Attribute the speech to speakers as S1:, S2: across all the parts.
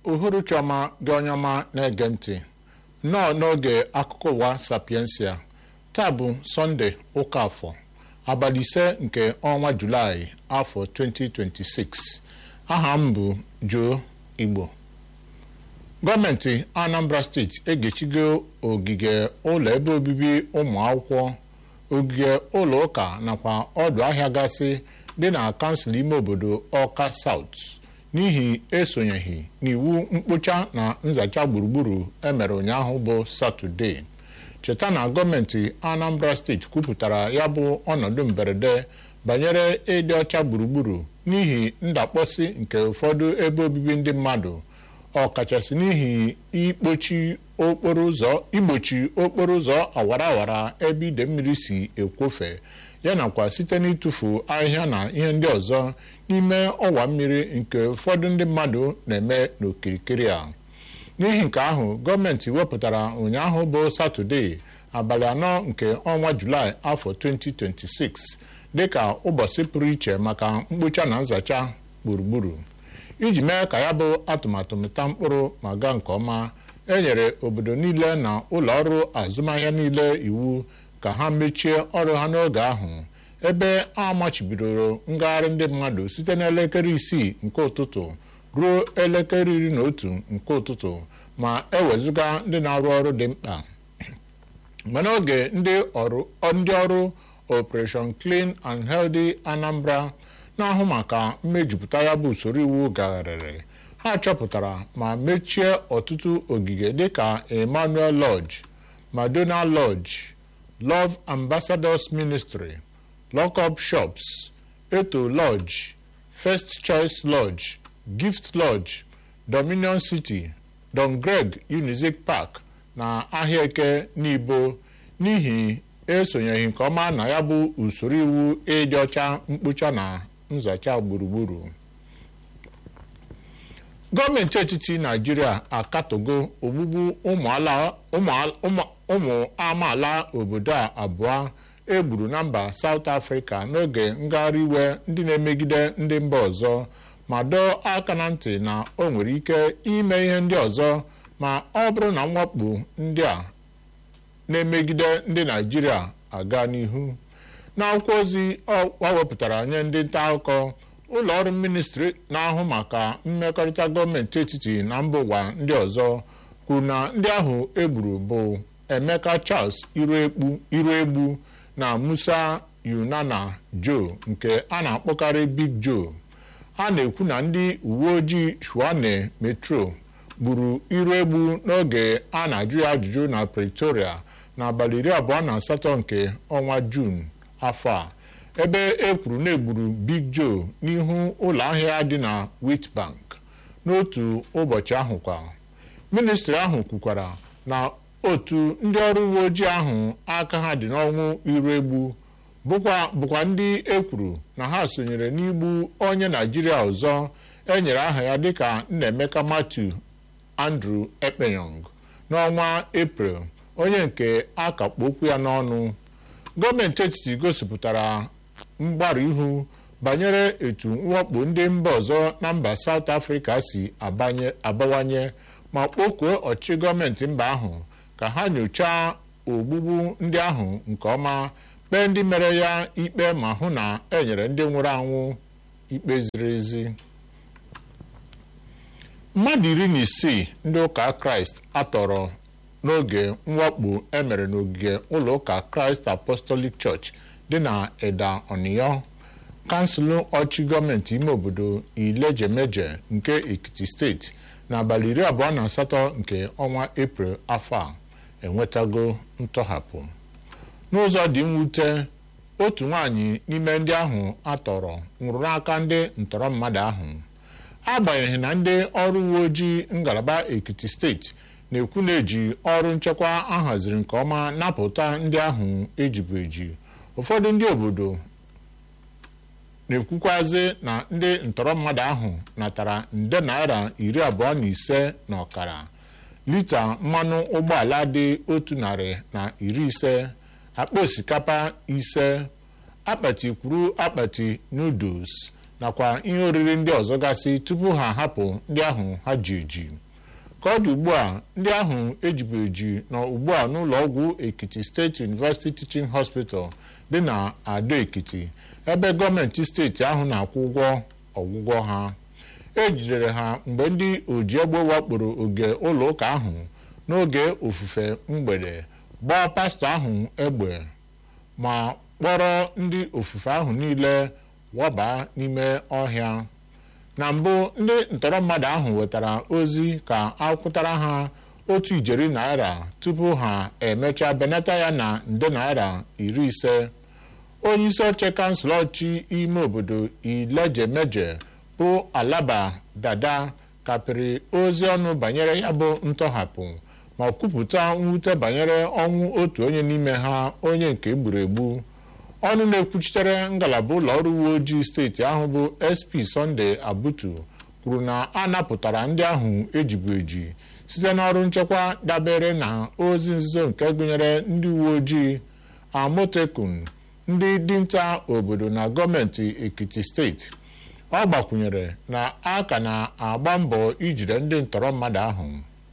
S1: uhuruchi ọma gị onye ọma na-ege ntị nnọọ n'oge akụkọ ụwa sapiensia taa bụ sọnde ụka afọ abalị ise nke ọnwa julaị afọ 2026 aha m bụ Joe Igbo gọọmenti Anambra steeti egechigo ogige ụlọ ebe obibi ụmụ akwụkwọ ogige ụlọ ụka nakwa ọdụ ahịa gasị dị na kansụl ime obodo Ọka South n'ihi esonyeghị n'iwu mkpocha na nzacha gburugburu emere ụnyaahụ bụ satọde cheta na gọọmenti Anambra steeti kwupụtara ya bụ ọnọdụ mberede banyere ịdị ọcha gburugburu n'ihi ndakpọsị nke ụfọdụ ebe obibi ndị mmadụ ọkachasị n'ihi ikpochi okporo ụzọ igbochi okporo ụzọ awara awara ebe ide mmiri si ekwofe ya nakwa site n'ịtụfu ahịhịa na ihe ndị ọzọ n'ime ọwa mmiri nke ụfọdụ ndị mmadụ na-eme n'okirikiri a n'ihi nke ahụ gọọmenti wepụtara ụnyaahụ bụ satọde abalị anọ nke ọnwa julaị afọ 2026 dịka ụbọchị pụrụ iche maka mkpocha na nzacha gburugburu iji mee ka ya bụ atụmatụ mịta mkpụrụ ma gaa nke ọma e nyere obodo niile na ụlọ ọrụ azụmahịa niile iwu ka ha mechie ọrụ ha n'oge ahụ ebe a machibidoro ngagharị ndị mmadụ site n'elekere isii nke ụtụtụ ruo elekere iri na otu nke ụtụtụ ma ewezụga ndị na-arụ ọrụ dị mkpa mana oge ndị ọrụ Operation Clean and Healthy Anambra na-ahụ maka mmejupụta ya bụ usoro iwu gagharịrị ha chọpụtara ma mechie ọtụtụ ogige dịka Emmanuel Lodge Madonna Lodge Love Ambassadors Ministry Lockup Shops Eto Lodge First Choice Lodge Gift Lodge Dominion City Don Greg Unizik Park na ahịa eke n'ibo n'ihi esonyeghị nke ọma na ya bụ usoro iwu ịdị ọcha mkpocha na nzacha gburugburu gọọmenti etiti naijiria akatogo ogbugbu ụmụ amaala obodo a abụọ egburu na mba South Africa n'oge ngagharị iwe ndị na-emegide ndị mba ọzọ ma dọọ aka na ntị na o nwere ike ime ihe ndị ọzọ ma ọ bụrụ na mwakpo ndị a na-emegide ndị naijiria aga n'ihu n'akwụkwọ ozi ọ wepụtara nye ndị nta akụkọ ụlọ ọrụ ministri na-ahụ maka mmekọrịta gọọmenti etiti na mba ụwa ndị ọzọ kwuru na ndị ahụ egburu bụ Emeka Charles Iruegbu na Musa Yunana Joe nke a na-akpọkarị Big Joe a na-ekwu na ndị uwe ojii Shuane Metro gburu Iruegbu n'oge a na-ajụ ya ajụjụ na Pretoria n'abalị iri abụọ na asatọ nke ọnwa Juun afọ a ebe e kwuru na egburu Big Joe n'ihu ụlọ ahịa dị na Witbank n'otu ụbọchị ahụ kwa ministri ahụ kwukwara na otu ndị ọrụ uwe ojii ahụ aka ha dị n'ọnwụ Iruegbu bụkwa ndị e kwuru na ha sonyere n'igbu onye Naijiria ọzọ enyere aha ya dịka Nnaemeka Matthew Andrew Ekpenyong n'ọnwa Eprel onye nke a kakpo okwu ya n'ọnụ gọọmenti etiti gosipụtara mgbarụ ihu banyere etu mwakpo ndị mba ọzọ na mba South Africa si abawanye ma kpọkuo ọchịchị gọọmenti mba ahụ ka ha nyochaa ogbugbu ndị ahụ nke ọma kpee ndị mere ya ikpe ma hụ na enyere ndị nwụrụ anwụ ikpe ziri ezi mmadụ iri na isii ndị ụka Kraịst atọrọ n'oge mwakpo emere n'ogige ụlọ ụka Christ Apostolic Church dị na Eda Oniyo kansụl ọchị gọọmenti ime obodo Ilejemeje nke Ekiti steeti n'abalị iri abụọ na asatọ nke ọnwa Eprel afọ a enwetago ntọhapụ n'ụzọ dị mwute otu nwaanyị n'ime ndị ahụ atọrọ nwụrụ n'aka ndị ntọrọ mmadụ ahụ agbanyeghị na ndị ọrụ uwe ojii ngalaba Ekiti steeti na-ekwu na-eji ọrụ nchekwa ahaziri nke ọma napụta ndị ahụ ejibu eji ụfọdụ ndị obodo na-ekwukwazi na ndị ntọrọ mmadụ ahụ natara nde naira iri abụọ na ise na ọkara lita mmanụ ụgbọala dị otu narị na iri ise akpa osikapa ise akpati kwuru akpati noodles nakwa ihe oriri ndị ọzọ gasị tupu ha ahapụ ndị ahụ ha ji eji ka ọ dị ugbu a ndị ahụ ejibu eji nọ ugbu a n'ụlọ ọgwụ ekiti steeti university teaching hospital dị na ado ekiti ebe gọọmenti steeti ahụ na-akwụ ụgwọ ọgwụgwọ ha ejidere ha mgbe ndị oji egbe wakporo oge ụlọ ụka ahụ n'oge ofufe mgbede gbaa pastọ ahụ egbe ma kpọrọ ndị ofufe ahụ niile wọba n'ime ọhịa na mbụ ndị ntọrọ mmadụ ahụ wetara ozi ka akwụtara ha otu ijeri naira tupu ha emechaa benata ya na nde naira iri ise onye isi oche kansụl ọchị ime obodo ilejemeje bụ alaba dada kapịrị ozi ọnụ banyere ya bụ ntọhapụ ma kwupụta mwute banyere ọnwụ otu onye n'ime ha onye nke egburu egbu ọnụ na-ekwuchitere ngalaba ụlọ ọrụ uwe ojii steeti ahụ bụ sp Sunday abutu kwuru na a napụtara ndị ahụ ejibu eji site n'ọrụ nchekwa dabere na ozi nzuzo nke gụnyere ndị uwe ojii amotekun ndị dinta obodo na gọọmenti ekiti steeti ọ gbakwunyere na a ka na-agba mbọ ijide ndị ntọrọ mmadụ ahụ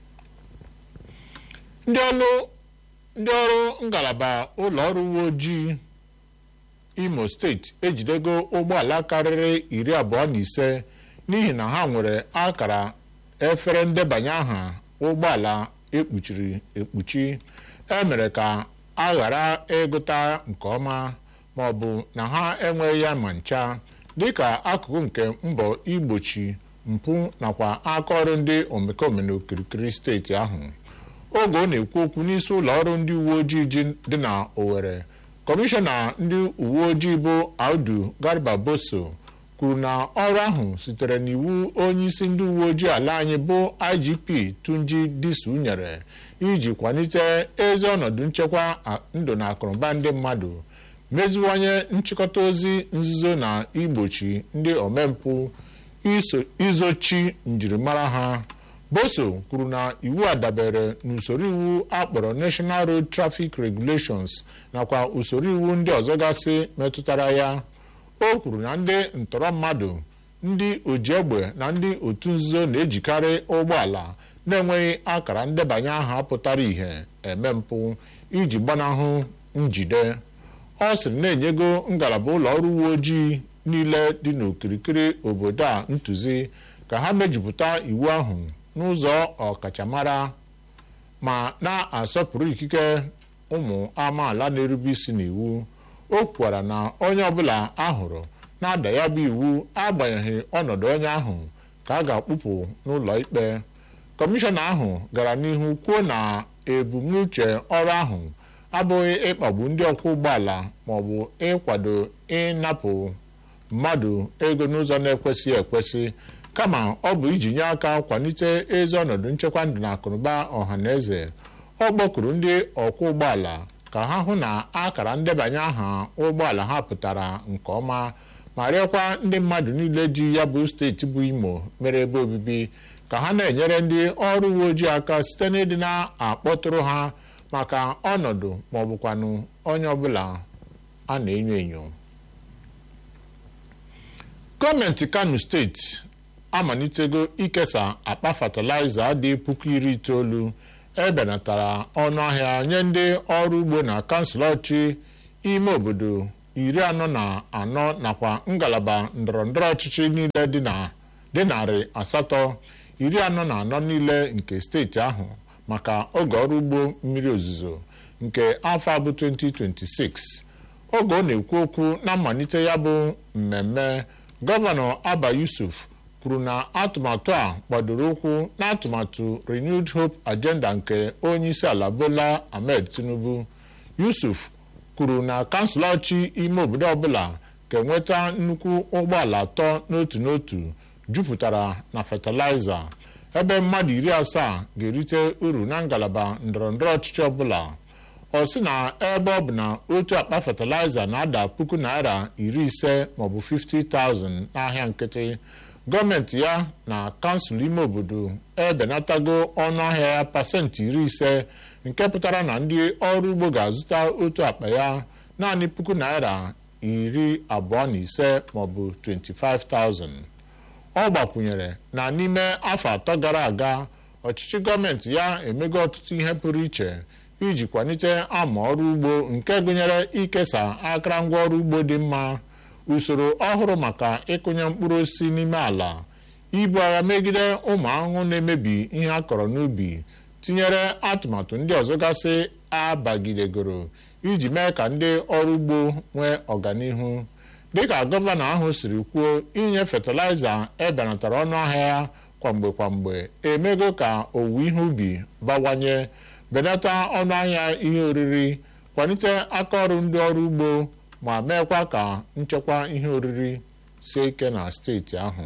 S1: ndị ọrụ ndị ọrụ ngalaba ụlọ ọrụ uwe ojii imo steeti ejidego ụgbọala karịrị iri abụọ na ise n'ihi na ha nwere akara efere ndebanye aha ụgbọala ekpuchiri ekpuchi emere ka a ghara ịgụta nke ọma ma ọ bụ na ha enweghị ya ma ncha dịka akụkụ nke mbọ igbochi mpụ nakwa aka ọrụ ndị omekome n'okirikiri steeti ahụ oge ọ na-ekwu okwu n'isi ụlọ ọrụ ndị uwe ojii dị na Owerri kọmishọna ndị uwe ojii bụ Audu Garba Boso kwuru na ọrụ ahụ sitere n'iwu onyeisi ndị uwe ojii ala anyị bụ IGP Tunji Disu nyere iji kwalite ezi ọnọdụ nchekwa ndụ na akụrụngwa ndị mmadụ meziwanye nchịkọta ozi nzuzo na igbochi ndị omempụ izochi njirimara ha Boso kwuru na iwu a dabere n'usoro iwu akpọrọ National Road Traffic Regulations nakwa usoro iwu ndị ọzọ gasị metụtara ya o kwuru na ndị ntọrọ mmadụ ndị oji egbe na ndị otu nzuzo na-ejikarị ụgbọala na-enweghị akara ndebanye aha pụtara ìhè eme mpụ iji gbanahụ njide ọ sịrị na-enyego ngalaba ụlọ ọrụ uwe ojii niile dị n'okirikiri obodo a ntụzi ka ha mejupụta iwu ahụ n'ụzọ ọkachamara ma na-asọpụrụ ikike ụmụ amaala na-erube isi n'iwu o kwukwara na onye ọbụla ahụrụ na-ada ya bụ iwu agbanyeghị ọnọdụ onye ahụ ka a ga-akpụpụ n'ụlọ ikpe kọmishọna ahụ gara n'ihu kwuo na ebumnuche ọrụ ahụ abụghị ịkpagbu ndị ọkwọ ụgbọala maọbụ ịkwado ịnapụ mmadụ ego n'ụzọ na-ekwesịghị ekwesị kama ọ bụ iji nye aka kwalite ezi ọnọdụ nchekwa ndụ na akụnụba ọha na eze ọ kpọkuru ndị ọkwọ ụgbọala ka ha hụ na akara ndebanye aha ụgbọala ha pụtara nke ọma ma rịọkwa ndị mmadụ niile ji ya bụ steeti bụ imo mere ebe obibi ka ha na-enyere ndị ọrụ uwe ojii aka site n'ịdị na-akpọtụrụ ha maka ọnọdụ ma ọ bụkwanụ onye ọbụla a na-enyo enyo gọọmenti kano steeti amalitego ikesa akpa fatịlaịza dị puku iri itoolu ebenatara ọnụ ahịa nye ndị ọrụ ugbo na kansụl ọchị ime obodo iri anọ na anọ nakwa ngalaba ndọrọndọrọ ọchịchị niile dị narị asatọ iri anọ na anọ niile nke steeti ahụ maka oge ọrụ ugbo mmiri ozuzo nke afọ abụ 2026 oge ọ na-ekwu okwu na mmalite ya bụ mmemme gọvanọ Aba Yusuf kwuru na atụmatụ a gbadoro ụkwụ n'atụmatụ Renewed Hope Agenda nke onye isi ala Bola Ahmed Tinubu Yusuf kwuru na kansụl ọchị ime obodo ọbụla ga-enweta nnukwu ụgbọala atọ n'otu n'otu jupụtara na fatịlaịza ebe mmadụ iri asaa ga-erite uru na ngalaba ndọrọndọrọ ọchịchị ọbụla ọ sị na ebe ọ bụ na otu akpa fatịlaịza na-ada puku naira iri ise maọbụ 50,000 n'ahịa nkịtị gọọmenti ya na kansụl ime obodo ebenatago ọnụ ahịa ya pasentị iri ise nke pụtara na ndị ọrụ ugbo ga-azụta otu akpa ya naanị puku naira iri abụọ na ise maọbụ 25,000 ọ gbakwunyere na n'ime afọ atọ gara aga ọchịchị gọọmenti ya emego ọtụtụ ihe pụrụ iche iji kwalite ama ọrụ ugbo nke gụnyere ikesa akụrụngwa ọrụ ugbo dị mma usoro ọhụrụ maka ịkụnye mkpụrụ osisi n'ime ala ibu agha megide ụmụ ahụhụ na-emebi ihe a kọrọ n'ubi tinyere atụmatụ ndị ọzọ gasị abagidegoro iji mee ka ndị ọrụ ugbo nwee ọganihu dịka gọvanọ ahụ siri kwuo inye fatịlaịza ebenatara ọnụ ahịa ya kwamgbe kwamgbe emego ka owuwe ihe ubi bawanye benata ọnụ ahịa ihe oriri kwalite aka ọrụ ndị ọrụ ugbo ma meekwa ka nchekwa ihe oriri sie ike na steeti ahụ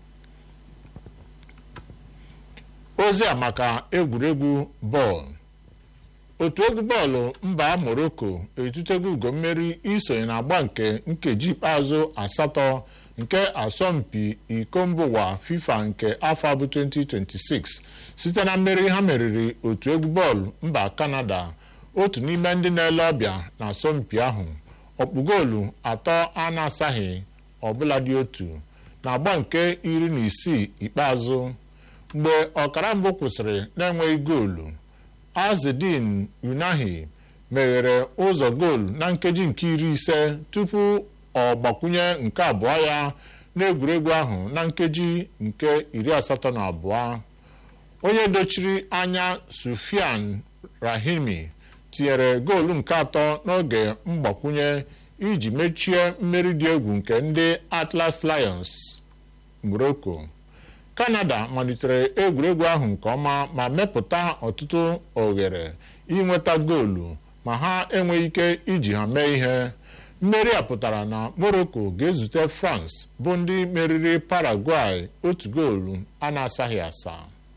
S1: ozi a maka egwuregwu bọọlụ otu egwu bọọlụ mba morocco etutego ugo mmeri isonye na agba nke nkeji ikpeazụ asatọ nke asọmpi iko mba ụwa fifa nke afọ abụ 2026 site na mmeri ha meriri otu egwu bọọlụ mba kanada otu n'ime ndị na-ele ọbịa na asọmpi ahụ ọkpụ goolu atọ a na-asaghị ọbụla dị otu na agba nke iri na isii ikpeazụ mgbe ọkara mbụ kwụsịrị na-enweghị goolu azedin unahi meghere ụzọ goolu na nkeji nke iri ise tupu ọ gbakwunye nke abụọ ya n'egwuregwu ahụ na nkeji nke iri asatọ na abụọ onye dochiri anya sufian rahimi tinyere goolu nke atọ n'oge mgbakwunye iji mechie mmeri dị egwu nke ndị atlas lions morocco kanada malitere egwuregwu ahụ nke ọma ma mepụta ọtụtụ oghere inweta goolu ma ha enweghị ike iji ha mee ihe mmeri a pụtara na morocco ga-ezute france bụ ndị meriri paraguay otu goolu a na-asaghị asa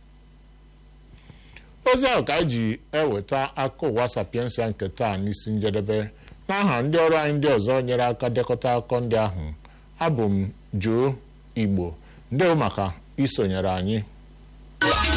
S1: ozi ahụ ka anyị ji eweta akụkọ ụwa sapiensia nke taa n'isi njedebe n'aha ndị ọrụ anyị ndị ọzọ nyere aka dekọta akụkọ ndị ahụ abụ m Joe Igbo ndewo maka isonyere anyị